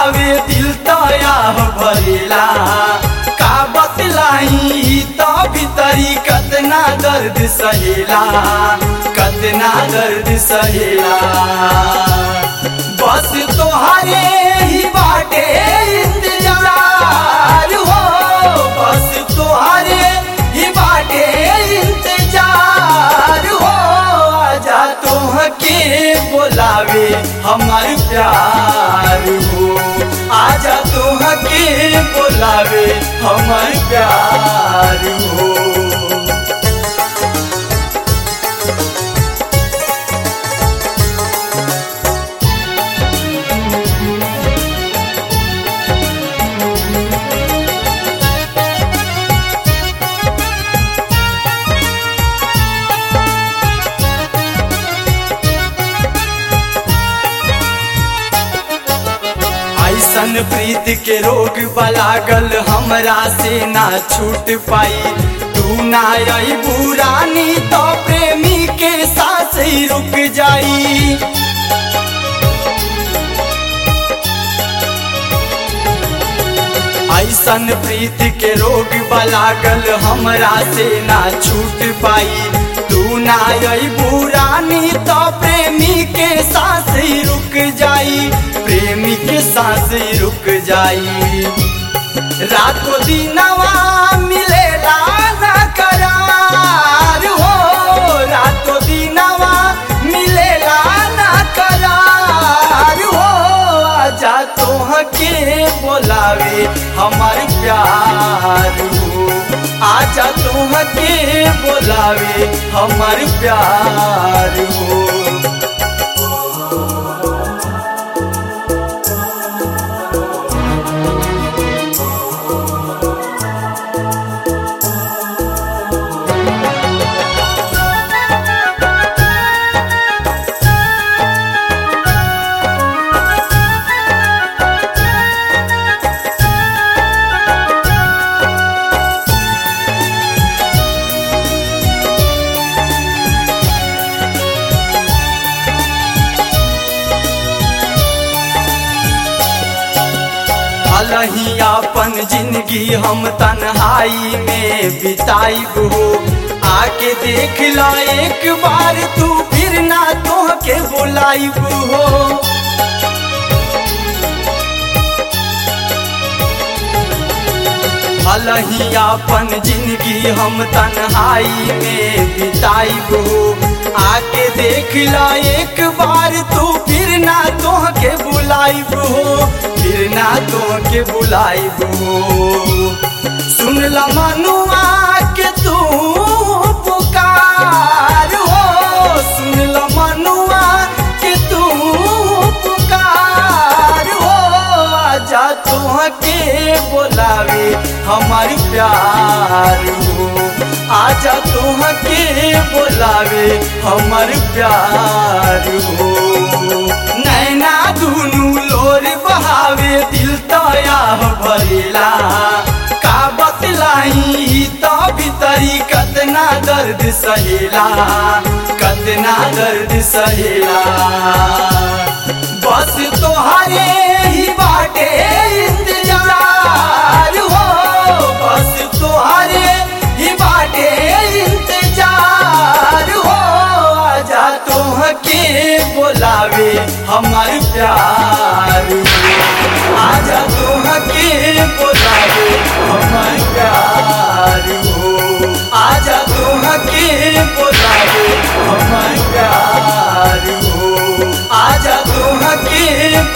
बहावे दिल तया भरेला का बतलाई तो भीतरी कतना दर्द सहेला कतना दर्द सहेला बस तोहरे ही बाटे इंतजार हो बस तोहरे ही बाटे इंतजार हो आजा तोह के बोलावे हमार प्यार हो आजा तोह के बोलावे हमार प्यार हो ऐसन प्रीत के रोग बलागल हमरा से ना छूट पाई तू ना आई बुरानी तो प्रेमी के सांस ही रुक जाई ऐसन प्रीत के रोग बलागल हमरा से ना छूट पाई तू ना आई बुरानी तो प्रेमी के सांस ही रुक जाई प्रेमी के सांस ही रुक जाई रातों दिनवा मिलेला ना करार हो रातों दिनवा मिलेला ना करार हो आजा तोह के बोलावे हमार प्यार हो आजा तोह के बोलावे हमार प्यार हो अलही अपन जिंदगी हम तन्हाई में बिताइब हो आके देख ला एक बार तू फिर ना तोह के बुलाइब हो अलही अपन जिंदगी हम तन्हाई में बिताइब हो आके देख ला एक बार तू फिर ना तोह के बुलाइब हो फिर ना तोह के बुलाइब हो सुन ला मनुआ के तू पुकार हो सुन ला मनुआ के तू पुकार हो आजा तोह के बोलावे हमार प्यार हो आजा तोह के बोलावे हमार प्यार हो नैना दुनू लोर बहावे दिल तया भरेला का बतलाई तो भीतरी कतना दर्द सहेला कतना दर्द सहेला बस तोहरे ही बाटे इंतजार हो बस तोहरे ही बाटे इंतजार हो आजा तोह के बोलावे हमार प्यार हो आजा तोह के बोलावे हमार प्यार हो आजा तोह के बोलावे हमार प्यार हो आजा तोह के